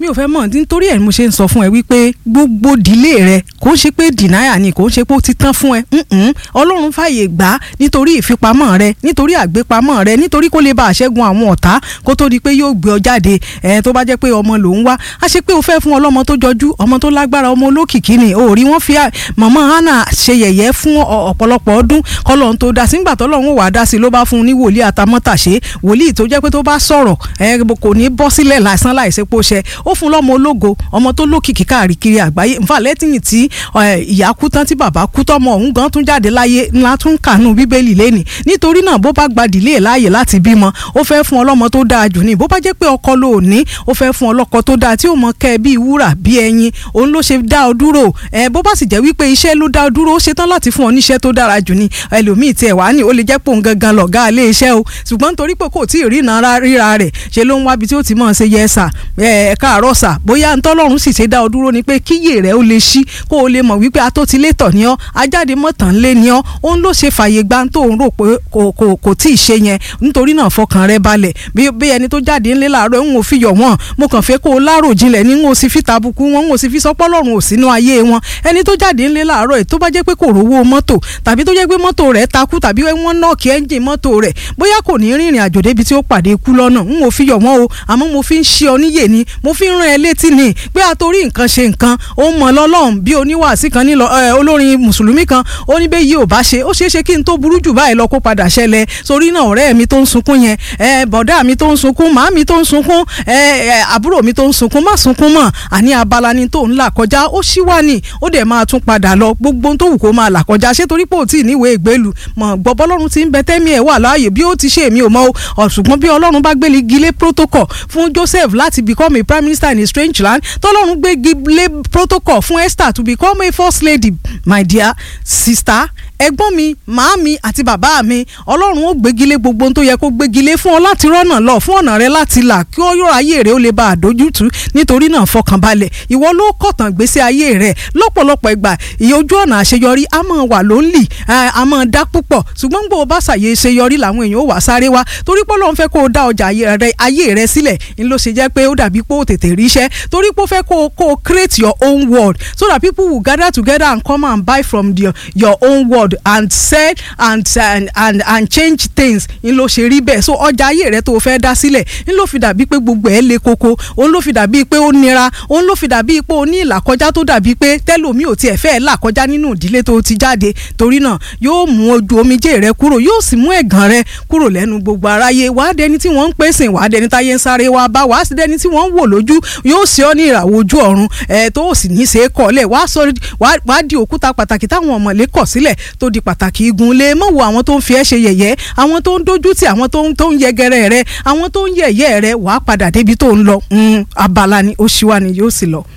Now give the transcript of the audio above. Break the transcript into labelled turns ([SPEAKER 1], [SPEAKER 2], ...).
[SPEAKER 1] mi ò fẹ́ mọ̀ nítorí ẹ̀ mo ṣe ń sọ fún ẹ wípé gbogbo dìlé rẹ kò ń ṣe pé dìnáyà ni kò ń ṣe pé ó ti tán fún ẹ Mm-mm. ọlọ́run fàyè gbà á nítorí ìfipamọ́ rẹ nítorí àgbépamọ́ rẹ nítorí kó lè bá àṣẹ́gun àwọn ọ̀tá kó tó di pé yóò gbé ọ jáde ẹ tó bá jẹ́ pé ọmọ ló ń wá a ṣe pé o fẹ́ fún ọlọ́mọ tó jọjú ọmọ tó lágbára ọmọ olókìkí ni o rí wọ́n fi màmá hannah ṣe yẹ̀yẹ́ fún ọ̀pọ̀lọpọ̀ ọdún kọ́lọ́run tó dá sí nígbà tọ́lọ́run wà á dá sí ló bá fún un ní wòlíì àtàmọ́tàṣe wòlíì tó jẹ́ pé tó bá sọ̀rọ̀ ẹ kò ní bọ́ sílẹ̀ lásán láìsepò ṣẹ ó fún lọ́mọ ológo ọmọ tó lókìkí káàkiri àgbáyé nfa lẹ́tìyìn tí ìyá kú tán tí bàbá kú tọ́mọ òun gan tún jáde láyé ńlá tún kànú bíbélì lẹ́nì nítorí náà bó bá gba dìlé láàyè láti bímọ ó fẹ́ fún ọlọ́mọ tó dáa jù ní bó bá jẹ́ pé ọkọ ló ní ó fẹ́ fún ọlọ́kọ tó dáa tí ó mọ kẹ́ bíi wúrà bíi ẹyin òun ló ṣe dá ọ dúró ẹ bó bá sì jẹ́ wípé iṣẹ́ ló dá ọ dúró ó ṣetán láti fún ọ níṣẹ́ tó dára jù ní ẹlòmíì tiẹ̀ wá ní ó lè jẹ́ pé òun gangan lọ̀gá ilé iṣẹ́ o ṣùgbọ́n nítorí pé kò tí ì rí ìnara ríra rẹ̀ ṣe ló ń wábi tí ó ti mọ̀ ṣe yẹ sà ẹ káàárọ̀ sà bóyá ntọ́lọ́run sì ṣe dá ọ dúró ni pé kíyè rẹ̀ ó lè ṣí kó o lè mọ̀ wípé atótilétọ̀ ni ọ́ ajáde mọ̀tàn lé ni ọ́ òun ló ṣe fàyè gbá tó ń rò pé kò kò kò tí ì ṣe yẹn nítorí náà fọkàn rẹ balẹ̀ bí bí ẹni tó jáde ńlẹ́ làárọ̀ ń wò fi yọ̀ wọ́n mo kàn fẹ́ kó o lárò jinlẹ̀ ní ń wò sí fi tàbùkù wọn ń wò sí fi sọpọ́ lọ́rùn ò sínú ayé wọn ẹni tó jáde ńlẹ́ làárọ̀ ẹ̀ tó bá jẹ́ pé kò rówó mọ́tò tàbí tó jẹ́ pé mọ́tò rẹ̀ takú tàbí wọ́n nọ́ọ̀kì ẹ́ńjìn mọ́tò rẹ̀ bóyá kò ní rìnrìn àjò débi tí ó pàdé ikú lọ́nà ń wò fi yọ̀ wọ́n o àmọ́ mo fi ń ṣe ọ níyè ni mo fi ń rán ẹ létí ni pé àtòrí nǹkan ṣe nǹkan ó mọ̀ lọ́lọ́run bí oníwàásí kan nílọ olórin mùsùlùmí kan ó ní bẹ́ẹ̀ yìí ò bá ṣe ó ṣeé ṣe kí n tó burú jù báyìí lọ kó padà ṣẹlẹ̀ sórí náà ọ̀rẹ́ mi tó ń sunkún yẹn bọ̀dá mi tó ń sunkún màá mi tó ń sunkún àbúrò mi tó ń sunkún má sunkún mọ́ àní abala ni tó ń là kọjá ó ṣí wá ní ó dẹ̀ máa tún padà lọ gbogbo tó wù kó máa là kọjá ṣé torí pé ò tí ì níwèé ìgbélu mọ̀ gbọ́ bọ́lọ́run ti ń bẹ tẹ́mi ẹ̀ wà láàyè bí ó ti ṣe èmi ò mọ̀ o ṣùgbọ́n bí ọlọ́run bá gbé gilé protocol fún Joseph láti become a prime minister in a strange land tọ́lọ́run gbé gilé protocol fún Esther to become a first lady my dear sister ẹ̀gbọ́n mi màámi àti bàbá mi ọlọ́run ó gbégilé gbogbo ohun tó yẹ kó gbégilé fún ọ láti rọ́nà lọ fún ọ̀nà rẹ láti là kí ó yọ ayé rẹ ó lè bá àdójútù nítorí náà fọkànbalẹ̀ ìwọ ló kọ̀tàn gbèsè ayé rẹ lọ́pọ̀lọpọ̀ ìgbà ìyójú ọ̀nà àṣeyọrí a máa wà ló ń lì a máa dá púpọ̀ ṣùgbọ́n gbọ́ bá ṣàyè ṣeyọrí làwọn èèyàn ó wà sáré wá torí pé Ọlọ́run fẹ́ kó o dá ọjà ayé rẹ sílẹ̀ ń ló ṣe jẹ́ pé ó dàbí pé ó tètè ríṣẹ́ torí pé ó fẹ́ kó o create your own world so that people will gather together and come and buy from the, your own world and sell and and and and change things n ló ṣe rí bẹ́ẹ̀ so ọjà ayé rẹ tó o fẹ́ dá sílẹ̀ n ló fi dàbí pé gbogbo ẹ̀ le koko òun ló fi dàbí pé ó nira òun ló fi dàbí pé ó ní ìlàkọjá tó dàbí pé tẹ́lòmí ò tiẹ̀ fẹ́ là kọjá nínú ìdílé tó ti jáde torí náà yóò mú ojú omijé rẹ kúrò yóò sì mú ẹ̀gàn rẹ kúrò lẹ́nu gbogbo aráyé wàá dẹni tí wọ́n ń pèsè wàá dẹni táyé ń sáré wá bá wàá sì dẹni tí wọ́n ń wò lójú yóò ṣe ọ́ ní ìràwọ̀ ojú ọ̀run ẹ̀ tó sì ní í ṣe é kọ́lẹ̀ wàá di òkúta pàtàkì táwọn ọmọlé kọ̀ sílẹ̀ tó di pàtàkì igun lé mọ̀ wo àwọn tó ń fi ẹ́ ṣe yẹ̀yẹ́ àwọn tó ń dójú tì àwọn tó ń tó ń yẹgẹrẹ rẹ àwọn tó ń yẹ̀yẹ́ rẹ wàá padà débi tó ń lọ abala ni ó ṣíwá ni yóò sì lọ.